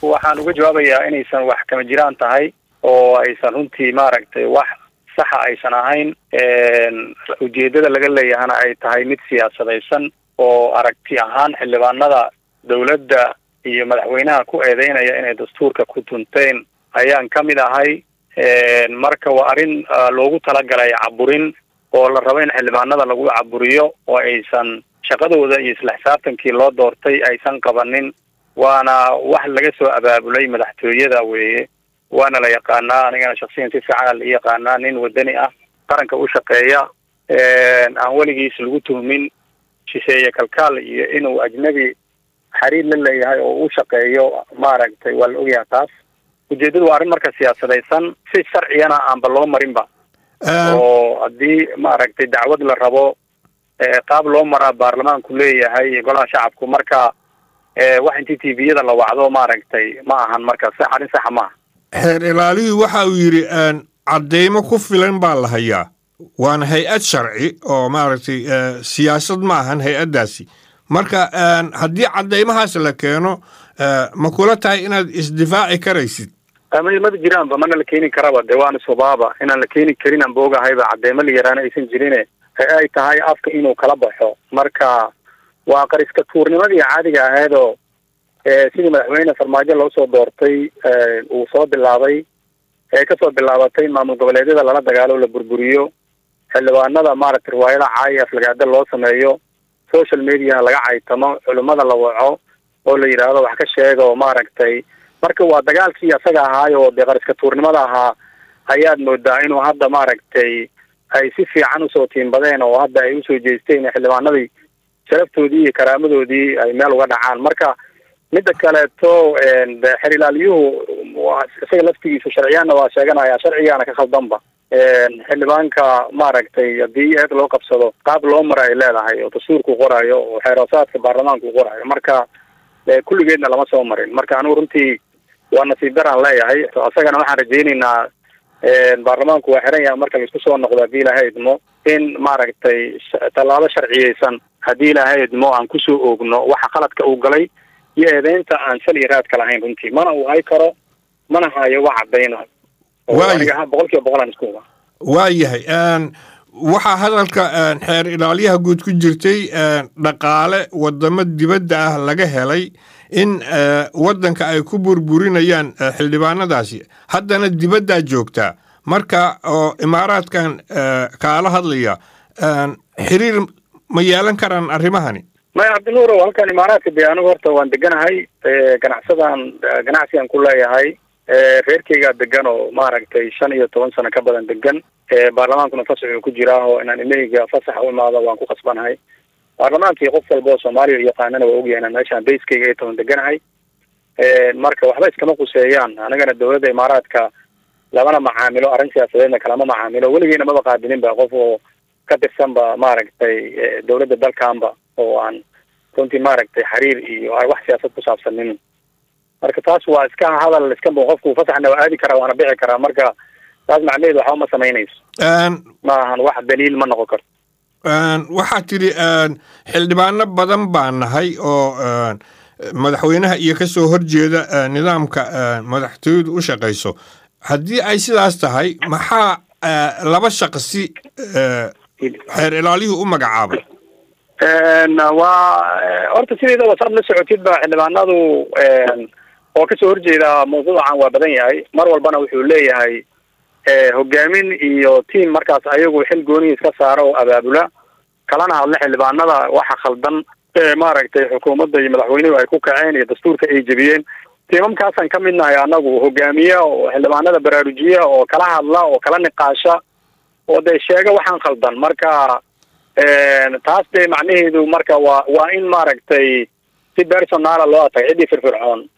waxaan uga jawaabayaa inaysan wax kama jiraan tahay oo aysan runtii maaragtay wax saxa aysan ahayn ujeedada laga leeyahana ay tahay mid siyaasadaysan oo aragti ahaan xildhibaanada dawladda iyo madaxweynaha ku eedeynaya inay dastuurka ku tunteen ayaan ka mid ahay marka waa arrin loogu talagalay caburin oo la rabo in xildhibaanada lagu caburiyo oo aysan shaqadooda iyo isla xisaabtankii loo doortay aysan qabanin waana wax laga soo abaabulay madaxtooyada weeye waana la yaqaanaa anigana shaksiyan si fiicana la yaqaanaa nin wadani ah qaranka u shaqeeya aan weligiis lagu tuhmin shisheeye kalkaal iyo inuu ajnabi xariir la leeyahay oo u shaqeeyo maaragtay waa la ogyaha taas ujeedadu waa arrin marka siyaasadaysan si sharciyana aanba loo marinba oo haddii maaragtay dacwad la rabo qaab loo maraa baarlamaanku leeyahay golaha shacabku marka wax intii t v-yada la wacdo maaragtay ma ahan marka s arrin saxa maaha xeer ilaalihii waxa uu yidhi caddeymo ku filan baa la hayaa waana hay-ad sharci oo maaragtay siyaasad ma ahan hay-addaasi marka haddii caddeymahaas la keeno ma kula tahay inaad isdifaaci karaysid mada jiraanba mana la keeni karaba de waana subaaba inaan la keeni karin aan boogahayba cadeymo la yaraana aysan jirine ay tahay afka inuu kala baxo marka waa qariska tuurnimadii caadiga ahaydoo sidii madaxweyne farmaajo loo soo doortay uu soo bilaabay ee kasoo bilaabatay maamul goboleedyada lala dagaalo la burburiyo xildhibaanada maaragtay riwaayada caayi aflagaada loo sameeyo social mediaha laga caytamo culimmada la waco oo la yidhaahdo wax ka sheega oo maaragtay marka waa dagaalkii asaga ahaayo dee qariska tuurnimada ahaa ayaad moodaa inuu hadda maaragtay ay si fiican usoo tiimbadeen oo hadda ay usoo jeesteen xildhibaanadii sharaftoodii iyo karaamadoodii ay meel uga dhacaan marka midda kaleeto xer ilaaliyuhu isaga laftigiisa sharciyaanna waa sheeganaya sharcigaana ka khaldanba xildhibaanka maaragtay haddii eed loo qabsado qaab loo mara ay leedahay oo dastuurku qoraayo oo xeeroosaadka baarlamaanku qoraayo marka kulligeedna lama soo marin marka anigu runtii waa nasiib daraan leeyahay isagana waxaan rajaynaynaa baarlamaanku waa xiran yahay marka laisku soo noqdo haddii ilaahay idmo in maaragtay tallaabo sharciyeysan haddii ilaahay idmo aan kusoo oogno waxa qaladka uu galay iyo eedeynta aan sal iyo raadka lahayn runtii mana uu hay karo mana hayo wax cadayna aniga boqol kiiba boqol aan isku huba waa yahay waxaa hadalka xeer ilaaliyaha guud ku jirtay dhaqaale wadamo dibadda ah laga helay in waddanka ay ku burburinayaan xildhibaanadaasi haddana dibaddaa joogtaa marka oo imaaraadkan kaala hadlaya xiriir ma yeelan karaan arrimahani maya cabdinuurow halkan imaaraadka dee anigu horta waan deganahay ganacsadan ganacsigan ku leeyahay reerkeygaa degan oo maaragtay shan iyo toban sano ka badan degan baarlamaankuna fasaxuu ku jiraa oo inaan imeyga fasaxa u imaado waan ku qasbanahay baarlamaankii qof walba oo soomaaliya u yaqaanana waa ogyahay inaan meeshaan bayskeyga ay toban deganahay marka waxba iskama quseeyaan anigana dawladda imaaraadka lamana macaamilo arrin siyaasadeedna kalama macaamilo weligeena maba qaabilin ba qof oo ka tirsanba maaragtay dawladda dalkanba oo aan runtii maaragtay xiriir iyo wax siyaasad ku saabsanin marka taas waa iska hadal iska qofku fasaxna waa aadi karaa waana bixi karaa marka taas macnaheedu waxba ma samaynayso ma ahan wax daliil ma noqon karto waxaa tidhi xildhibaano badan baa nahay oo madaxweynaha iyo ka soo horjeeda nidaamka madaxtooyadu u shaqayso haddii ay sidaas tahay maxaa laba shaqsi xeer ilaaliyuhu u magacaabay waa horta sideedaba saad la socotid ba xildhibaanadu oo kasoo horjeeda mawduucan waa badan yahay mar walbana wuxuu leeyahay hogaamin iyo tiam markaas ayagu xil goonihi iska saara oo abaabula kalana hadla xildhibaanada waxa khaldan maaragtay xukuumadda iyo madaxweynuhu ay ku kaceen iyo dastuurka ay jebiyeen tiimamkaasaan ka mid nahay anagu hogaamiya oo xildhibaanada baraarujiya oo kala hadla oo kala niqaasha oo dee sheega waxaan khaldan marka taas dee macnaheedu marka waa waa in maaragtay si personaala loo atag ciddii firfircoon